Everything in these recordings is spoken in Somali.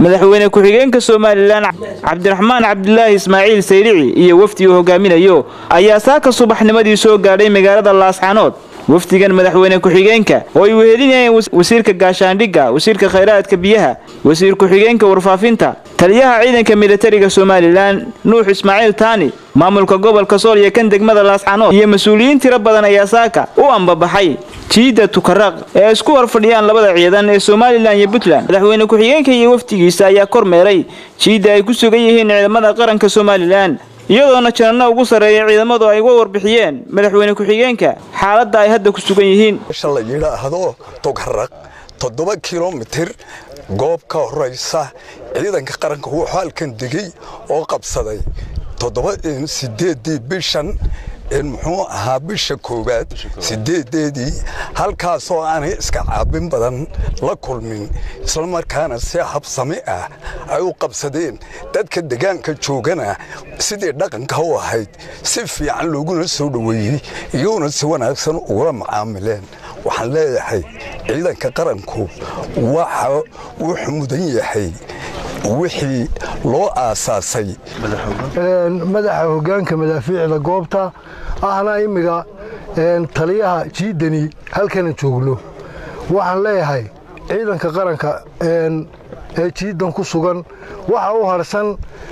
madaxweyne ku-xigeenka somalilan cabdiraxmaan cabdilaahi ismaaciil sayrici iyo wafdi uu hogaaminayo ayaa saaka subaxnimadii soo gaadhay magaalada laascaanood wafdigan madaxweyne ku-xigeenka oo ay wehelinayeen wasiirka gaashaandhigga wasiirka khayraadka biyaha wasiir ku-xigeenka warfaafinta taliyaha ciidanka militariga somalilan nuux ismaaciil taani maamulka gobolka sool iyo kan degmada laascaanood iyo mas-uuliyiin tiro badan ayaa saaka u ambabaxay jiidda tukaraq ee isku hor fadhiyaan labada ciidan ee somalilan iyo puntland madaxweyne ku-xigeenka iyo wafdigiisa ayaa kormeeray jiidda ay ku sugan yihiin ciidamada qaranka somalilan iyadoona janano ugu sarreeya ciidamadu ay uga warbixiyeen madaxweyne ku-xigeenka xaaladda ay hadda ku sugan yihiin meesha la yidhaahdo tugaraq toddoba kilomitir goob ka horaysa ciidanka qaranka wuxuu halkan degey oo qabsaday toddoba sideedii bishan muxuu ahaa bisha koowaad sideedeedii halkaasoo aanay iska caabin badan la kulmin islamarkaana si habsami ah ay u qabsadeen dadka degaanka joogana sidii dhaqanka u ahayd si fiican looguna soo dhoweeyey iyaguna si wanaagsan ugula macaamileen waxaan leeyahay ciidanka qaranku waxa wuxuu mudan yahay wixii loo aasaasay madaxa hoggaanka madaafiicda goobta ahna immiga taliyaha jiidani halkana joogno waxaan leeyahay ciidanka qaranka ee jiiddan ku sugan waxa u harsan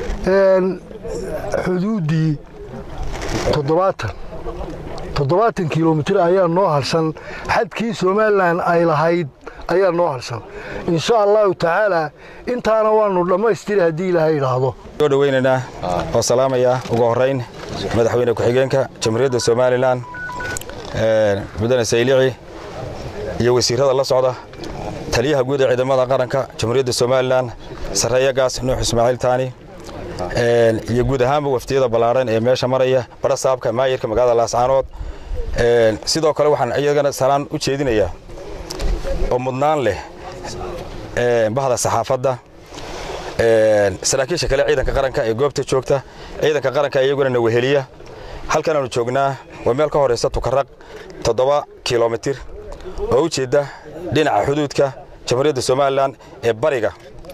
xuduuddii toddobaatan toddobaatan kilomitir ayaa noo harsan xadkii somalilan ay lahayd ayaa noo harsan insha allahu tacaala intaana waannu dhammaystiri haddii ilaahay idhaahdo soo dhoweynaynaa oo salaamaya ugu horrayn madaxweyne ku-xigeenka jamhuuriyadda somalilan mudane saylici iyo wasiirrada la socda taliyaha guud ee ciidamada qaranka jamhuuriyadda somalilan sarreeyagaas nuux ismaaciil taani iyo guud ahaanba wafdiyada ballaadhan ee meesha maraya barasaabka maayirka magaalada laascaanood sidoo kale waxaan iyagana salaan u jeedinayaa oo mudnaan leh bahda saxaafadda saraakiisha kale ciidanka qaranka ee goobta joogta ciidanka qaranka iyaguna na weheliya halkanaanu joognaa waa meel ka horaysa tukaraq toddoba kilomitir oo u jeedda dhinaca xuduudka jamhuuriyadda somalilan ee bariga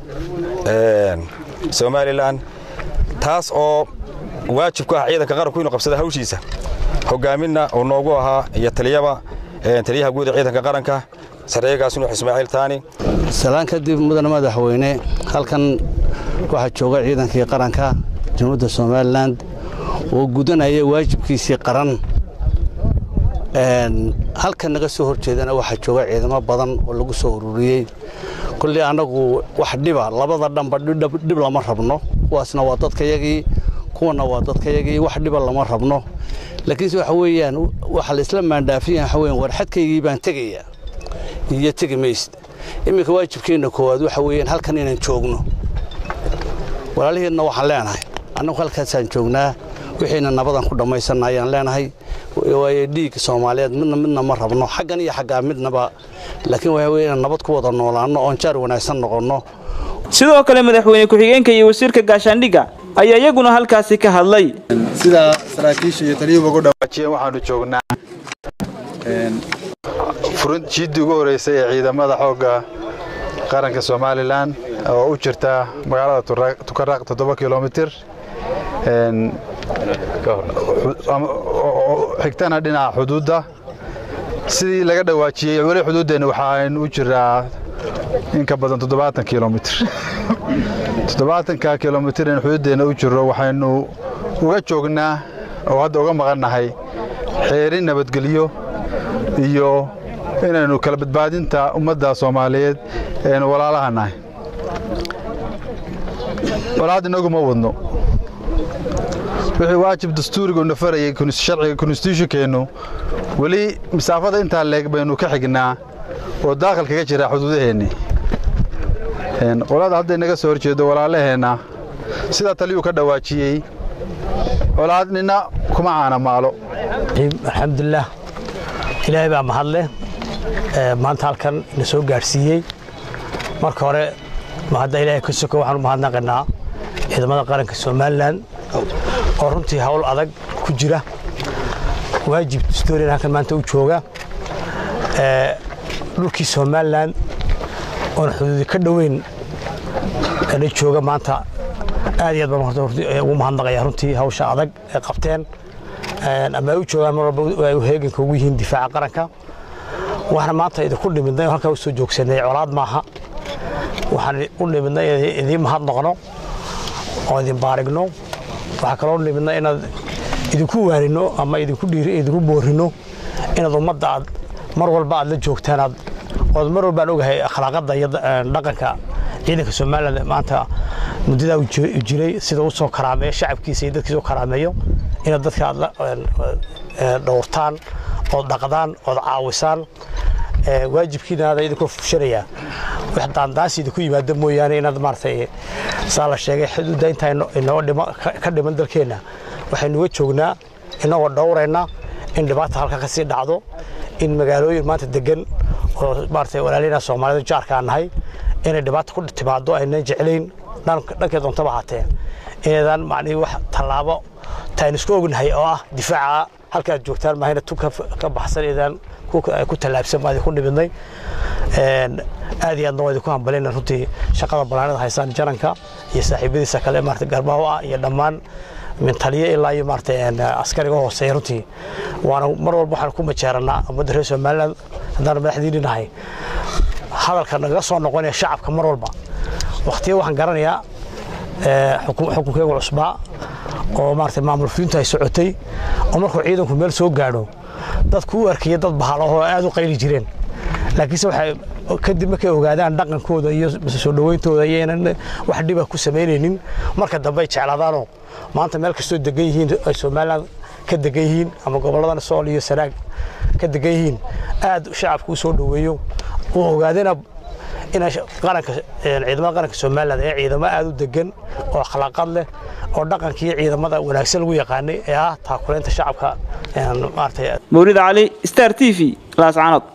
somalilan taas oo waajib ku ah ciidanka qaranku inuu qabsada hawshiisa hogaaminna uu noogu ahaa iyo taliyaba taliyaha guud ee ciidanka qaranka sarreeyagaas nuux ismaaciil taani salaan kadib mudane madaxweyne halkan waxaa jooga ciidankii qaranka jamhuuriyadda somalilan oo gudanaya waajibkiisii qaran halkan naga soo hor jeedana waxaa jooga ciidamo badan oo lagu soo ururiyey kullii annagu wax dhiba labada dhanba dhib lama rabno kuwaasna waa dadkayagii kuwana waa dadkayagii wax dhiba lama rabno laakiinse waxa weeyaan waxa la isla maandhaafiyan waxa weeyaan war xadkaygii baan tegayaa iyo tegi maysid iminka waajibkeenna koowaad waxa weeyaan halkan inaan joogno walaaliheedna waxaan leenahay annagu halkaasaan joognaa wixiina nabadan ku dhammaysanna ayaan leenahay waayo dhiigga soomaaliyeed midna midna ma rabno xaggan iyo xaggaa midnaba laakiin waxa weeye inaan nabad ku wada noolaanno oon jaar wanaagsan noqonno sidoo kale madaxweyne ku-xigeenka iyo wasiirka gaashaandhigga ayaa iyaguna halkaasi ka hadlay sida saraakiisha iyo taliyuhu ugu dhawaajiyeen waxaanu joognaa jiiddii ugu horreysay ee ciidamada xoogga qaranka somalilan oo u jirta magaalada tukaraq toddoba kilomitir xigtana dhinaca xuduudda sidii laga dhawaajiyey weli xuduuddeenna waxaan u jiraa in ka badan toddobaatan kilomitir toddobaatanka kilomitir in xuduuddeenna u jiro waxaynu uga joognaa oo hadda uga maqannahay xeerin nabadgelyo iyo inaynu kala badbaadinta ummadda soomaaliyeed aynu walaalaha nahay walaad inaguma wadno wixii waajib dastuurigoona farayay sharciga konstitutionkeennu weli masaafada intaa leeg baynu ka xignaa oo daaqal kaga jira xuduudaheenni walaada hadday naga soo horjeedo walaalaheenna sidaa taliyuu ka dhawaajiyey walaad nina kuma caana maalo alxamdulilah ilaahay baa mahadleh maanta halkan na soo gaadhsiiyey marka hore mahadda ilaahay ka soko waxaan u mahadnaqaynaa ciidamada qaranka somalilan oo runtii hawl adag ku jira waajib dastuuriyan halkan maanta u jooga dhulkii somalilan oon xuduudi ka dhoweyn la jooga maanta aad iyo aad baan horta ugu mahadnaqaya runtii hawsha adag ee qabteen ama ay u joogaan mar walba ay heeganka ugu yihiin difaaca qaranka waxaana maanta idinku dhimidnay halkaa u soo joogsanay colaad maaha waxaan u dhimidnay idiin mahadnaqno oo idin baarigno waxaa kaloo dhimidnay inaad idinku waarino ama idinku dhiiri idinku boorino inaad ummadda aad mar walba aad la joogtaan aad ood mar walbaan ogahay akhlaaqadda iyo dhaqanka ciidanka somaliland maanta muddadaa u jiray sida u soo karaameeyo shacabkiisa iyo dadkiisa u karaameeyo inaad dadka aad dhowrtaan ood dhaqdaan ood caawisaan waajibkiina aada idinkoo fushanayaa wax daandaansi idinku yimaado mooyaane inaad maaragtay saa la sheegay xuduudda intaa inoo dhima ka dhiman dalkeenna waxaynuga joognaa inagoo dhowrayna in dhibaata halka ka sii dhacdo in magaalooyin maanta degan oo maaragtay walaalina soomaalida jaarka nahay inay dhibaata ku timaado aynan jeclayn dhankee doontaba haatee inaydaan macnihii wax tallaabo taaynu isku ognahay oo ah difaaca halka aad joogtaan maahayna tu ka baxsan idaan ku tallaabsan baa idinku dhimidnay aad iyo aadna waa idinku hambalayna runtii shaqada banaanada haysaan jaranka iyo saaxiibadiisa kale maarata garbaho ah iyo dhammaan min taliye ilaa iyo maaragtay askariga hooseeya runtii waana mar walba waxaan ku majeeranaa ummadda reer somaliland haddaan madaxdiini nahay hadalka naga soo noqonaya shacabka mar walba waqtiya waxaan garanayaa xukunkeegu cusbaa oo maaragtay maamul fulinta ay socotay oo markuu ciidanku meel soo gaadho dadku u arkaya dad bahalaho aad u qayli jireen laakiinse waxay kadib markay ogaadaan dhaqankooda iyo soo dhawayntooda iyo inaan wax dhiba ku samaynaynin marka dambe ay jeclaadaanoo maanta meel kastoo degan yihiin ay somaliland ka degan yihiin ama gobolladan sool iyo sanaag ka degan yihiin aad shacabku u soo dhoweeyo uu ogaadana ina qaranka ciidamada qaranka somaliland ee ciidamo aad u degan oo akhlaaqad leh oo dhaqankii ciidamada wanaagsan lagu yaqaanay ee ah taakulaynta shacabka maaragtay mawlid cali star t v laascaanood